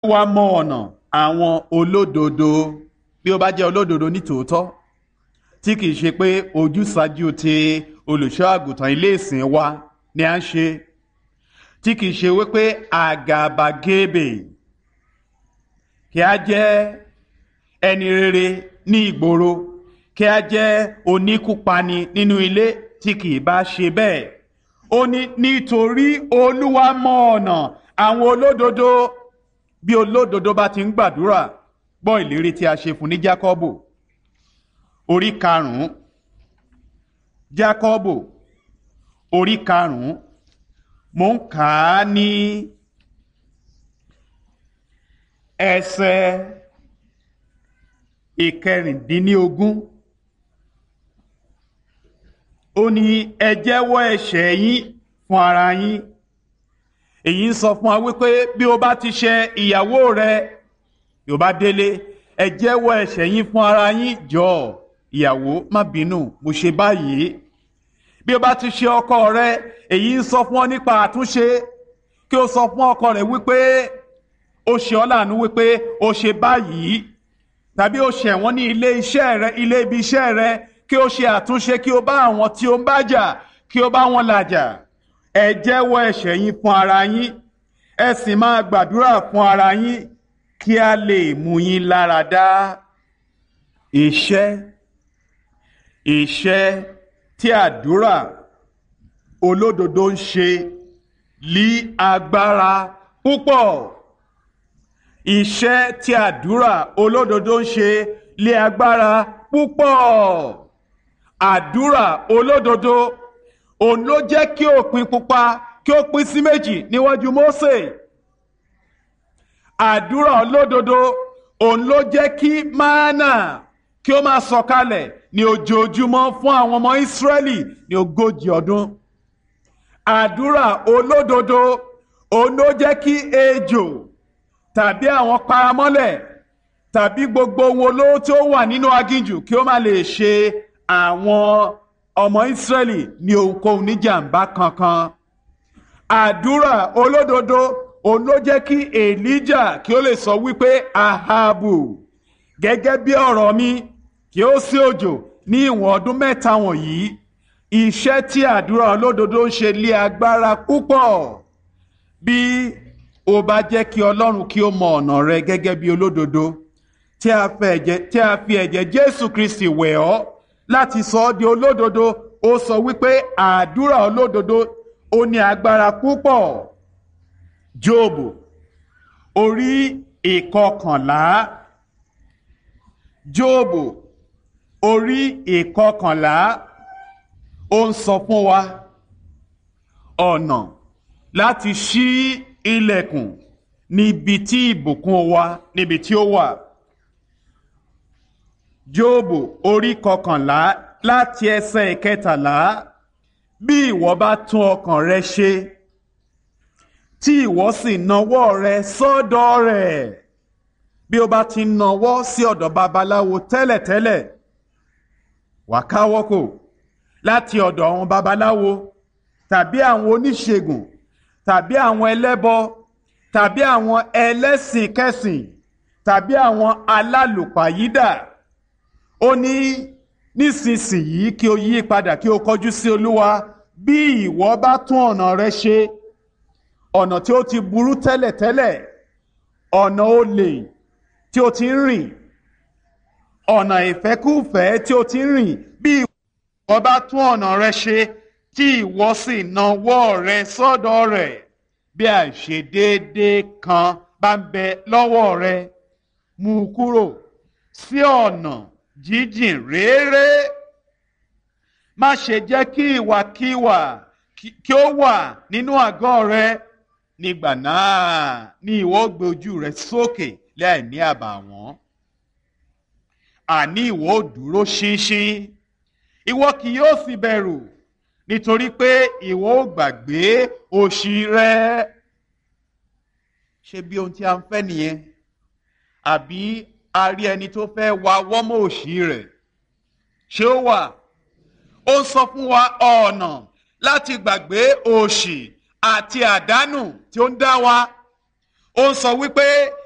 wá mọ ọ̀nà àwọn olódodo bí ó bá jẹ́ olódodo ní tòótọ́ tí kìí ṣe pé ojúsàájú ti olùṣọ́ àgùntàn ilé ìsìn wa ni à ń ṣe tí kìí ṣe wípé àgàbàgebè kí a jẹ́ ẹni rere ní ìgboro kí a jẹ́ oníkúpani nínú ilé tí kìí bá ṣe bẹ́ẹ̀ ó ní nítorí olúwa mọ ọ̀nà àwọn olódodo bí olódodo bá ti ń gbàdúrà gbọ́ ìlérí tí a ṣe fún ní jákọ́bù orí karùn-ún jákọ́bù orí karùn-ún mò ń kà á ní ẹsẹ̀ ìkẹrìndínlógún ó ní ẹ jẹ́wọ́ ẹ̀ṣẹ̀ yín fún ara yín èyí ń sọ fún wa wípé bí o bá ti ṣe ìyàwó rẹ yóò bá délé ẹ jẹ́wọ́ ẹ̀ṣẹ̀ yín fún ara yín jọ ìyàwó má bínú mo ṣe báyìí bí o bá ti ṣe ọkọ rẹ èyí ń sọ fún ọ nípa àtúnṣe kí o sọ fún ọkọ rẹ wípé o ṣe ọ́ láàánú wípé o ṣe báyìí tàbí o ṣẹ̀ wọ́n ní ilé iṣẹ́ rẹ ilé ibi iṣẹ́ rẹ kí o ṣe àtúnṣe kí o bá àwọn tí o ń bá jà kí o bá wọn làjà ẹ jẹ́wọ́ ẹ̀ṣẹ̀ yín fún ara yín ẹ sì máa gbàdúrà fún ara yín kí a lè mú yín lára dá iṣẹ́ iṣẹ́ tí àdúrà olódodo ń ṣe lí agbára púpọ̀ iṣẹ́ tí àdúrà olódodo ń ṣe lé agbára púpọ̀ àdúrà olódodo òun ló jẹ́ kí òpin pupa kí ó pín sí méjì níwájú Mósè àdúrà olódodo òun ló jẹ́ kí mánà kí ó máa sọ̀kalẹ̀ ní ojoojúmọ́ fún àwọn ọmọ Ísírẹ́lì ní ogójì ọdún àdúrà olódodo òun ló jẹ́ kí ejò tàbí àwọn paramọ́lẹ̀ tàbí gbogbo ohun olóró tí ó wà nínú aginjù kí ó má lè ṣe àwọn ọmọ Ísírẹ́lì ní ohunkóhun níjàmbá kankan àdúrà olódodo òun ló jẹ́ kí Èlíjà kí ó lè sọ wípé Ahabu gẹ́gẹ́ bí ọ̀rọ̀ mi kí ó sí òjò ní ìwọ̀n ọdún mẹ́ta wọ̀nyí iṣẹ́ tí àdúrà olódodo ń ṣe lé agbára púpọ̀ bí ó bá jẹ́ kí Ọlọ́run kí ó mọ ọ̀nà rẹ gẹ́gẹ́ bí olódodo tí a fi ẹ̀jẹ̀ Jésù Kristi wẹ̀ ọ́ láti sọ ọ́ di olódodo ó sọ wípé àdúrà olódodo ó ní agbára púpọ̀ Jóòbù orí ìkọkànlá Jóòbù orí ìkọkànlá ó ń sọ fún wa ọ̀nà láti ṣí ilẹ̀kùn níbi tí ìbùkún wa níbi tí ó wà. Jóòbù orí kọkànlá láti ẹsẹ̀ ìkẹtàlá bí ìwọ bá tún ọkàn rẹ ṣe tí ìwọ sì nawọ́ rẹ sọ́dọ̀ rẹ̀ bí o bá ti nawọ́ sí ọ̀dọ̀ babaláwo tẹ́lẹ̀tẹ́lẹ̀ wà káwọ́ kò láti ọ̀dọ̀ àwọn babaláwo tàbí àwọn oníṣègùn tàbí àwọn ẹlẹ́bọ tàbí àwọn ẹlẹ́sìn kẹsìn tàbí àwọn alálùpàyídà ó ní nísinsìnyí kí o yí padà kí o kọjú sí olúwa bí ìwọ bá tún ọ̀nà rẹ ṣe ọ̀nà tí ó ti burú tẹ́lẹ̀tẹ́lẹ̀ ọ̀nà olè tí o ti ń rìn ọ̀nà ìfẹ́kúfẹ̀ẹ́ tí o ti ń rìn bí ìwọ bá tún ọ̀nà rẹ ṣe tí ìwọ sì nawọ́ rẹ sọ́dọ̀ rẹ̀ bí àìṣedéédé kan bá ń bẹ lọ́wọ́ rẹ mú u kúrò sí ọ̀nà jíjìn réré má ṣe jẹ́ kí ìwàkiwà kí ó wà nínú àgọ́ rẹ nígbà náà ni ìwọ gbé ojú rẹ sókè láì ní àbàwọ́n àní ìwọ ò dúró ṣinṣin ìwọ kì yóò sì bẹ̀rù nítorí pé ìwọ ò gbàgbé òṣì rẹ ṣé bí ohun tí a ń fẹ́ nìyẹn àbí a rí ẹni tó fẹ́ wa wọ́mọ̀ òṣì rẹ̀ ṣé ó wà ó ń sọ fún wa ọ̀nà láti gbàgbé òṣì àti àdánù tí ó ń dá wa ó ń sọ wípé